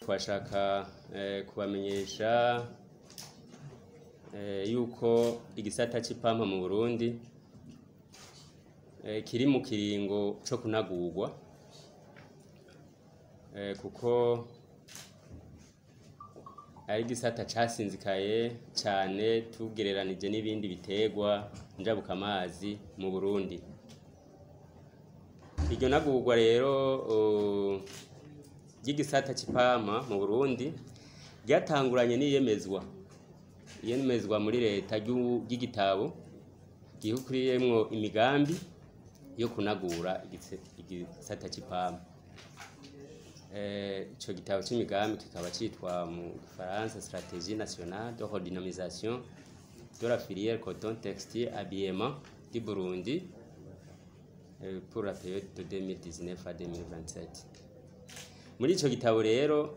twashaka eh, kubamenyesha eh, yuko igisata c'ipampa mu Burundi eh, kiri mu kiringo co kunagurwa eh, kuko ari igisata casinzikaye cane tugereranije n'ibindi biterwa njabukamazi mu Burundi iryo nagurwa rero uh, ry'igisata c'ipampa mu Burundi ryatanguranye n'iyemezwa iyemezwa muri leta ry'u- ry'igitabo gihukuriyemwo imigambi yo kunagura igise- igisata c'ipampa Eh, ico gitabo c'imigambi kikaba citwa mu gifaransa stratégie nationale de redynamisation de la filière coton textile habillement du Burundi eh, pour la période de 2019 à 2027 muri ico gitabo rero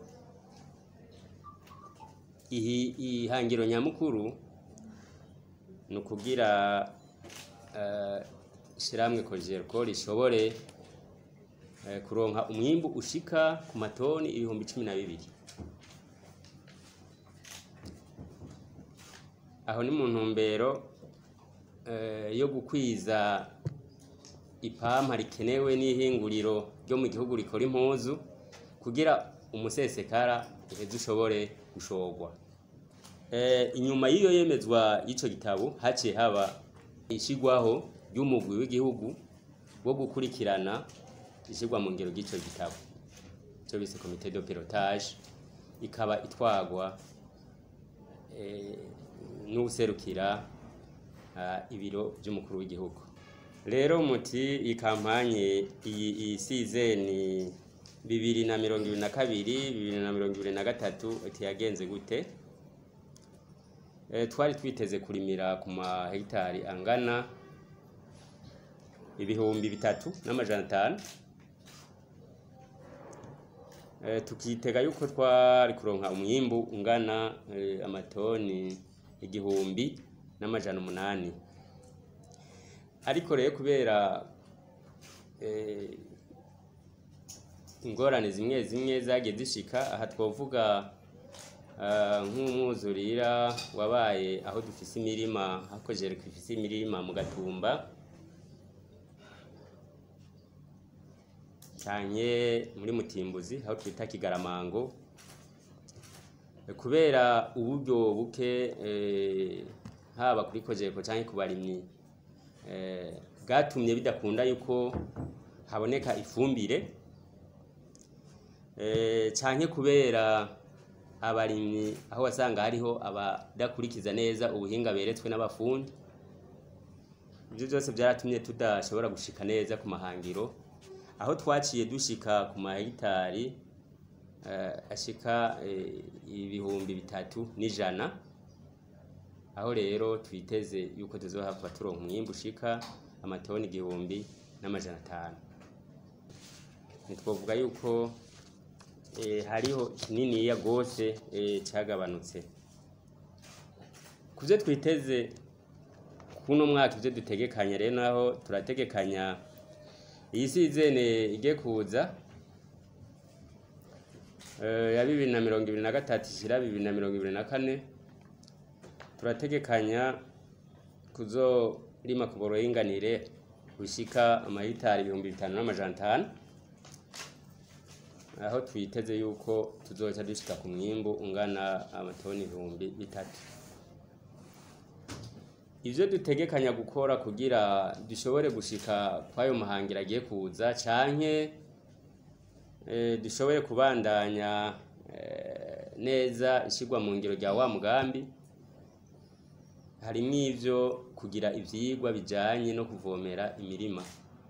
ihi- ihangiro nyamukuru ni ukugira eh, ishirahamwe kojerko rishobore eh, kuronka umwimbu ushika ku matoni ibihumbi cumi na bibiri aho ni mu ntumbero eh, yo gukwiza ipampa rikenewe n'ihinguriro ryo mu gihugu rikora impuzu kugira umusesekara uheze ushobore gushorwa Eh, inyuma y'iyo yemezwa y'ico gitabo haciye haba ishigwaho ry'umugwi w'igihugu wo gukurikirana ishigwa mu ngiro ry'ico gitabo ico bise comité de pilotage ikaba itwagwa eh, n'uwuserukira ah, ibiro vy'umukuru w'igihugu rero muti iyi kampanye iyi iyi sizeni bibiri na mirongo ibiri na kabiri bibiri na mirongo ibiri na gatatu iti yagenze gute Eh, twari twiteze kurimira ku mahegitari angana ibihumbi bitatu n'amajana atanu Eh, tukitega yuko twari kuronka umwimbu ungana eh, amatoni igihumbi n'amajana umunani ariko rero kubera eh, ingorane zimwe zimwe zagiye zishika aha twovuga ah, nk'umwuzurira wabaye aho dufise imirima hakojeje ifise imirima mu gatumba cyane muri mutimbuzi aho twita kigaramango Eh, kubera uburyo buke eh, haba kuri kojeko cyangwa ku barimyi eh, bwatumye bidakunda yuko haboneka ifumbire eh, canke kubera abarimyi aho wasanga hariho abadakurikiza neza ubuhinga beretswe n'abafundi ibyo byose byaratumye tudashobora gushika neza ku mahangiro aho twaciye dushika ku mahegitari eh, ashika eh, ibihumbi bitatu n'ijana aho rero twiteze yuko tuzohava turonka umwimbu ushika amatoni igihumbi n'amajana atanu ntitwovuga yuko eh, hariho kininiya gose eh, cagabanutse kuvyo twiteze kuno mwaka ivyo dutegekanya rero naho turategekanya iyi sizene ige kuza eh, ya bibiri na mirongo ibiri na gatatu ishira bibiri na mirongo ibiri na kane turategekanya kuzorima ku buringanire bushika amahitari ibihumbi bitanu n'amajana atanu aho twiteze yuko tuzoca dushika ku mwimbu ungana amatoni ibihumbi bitatu ivyo dutegekanya gukora kugira dushobore gushika kwayo mahangira agiye kuza canke eh, dushobore kubandanya eh, neza ishigwa mu ngiro rya wa mugambi harimwo ivyo kugira ivyigwa bijanye no kuvomera imirima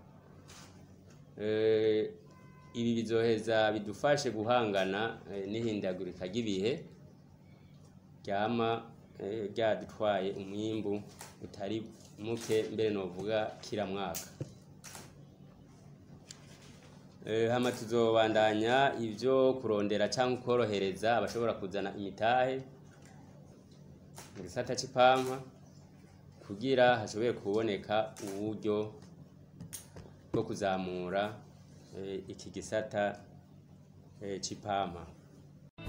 Eh, ibi bizoheza bidufashe guhangana eh, n'ihindagurika ry'ibihe ryama eh, ryadutwaye umwimbu utari muke mbere novuga kira mwaka Eh, hama tuzobandanya ivyo kurondera canke kworohereza abashobora kuzana imitahe mu gisata c'ipampa kugira hashobore kuboneka uburyo bwo kuzamura eh, iki gisata eh, c'ipampa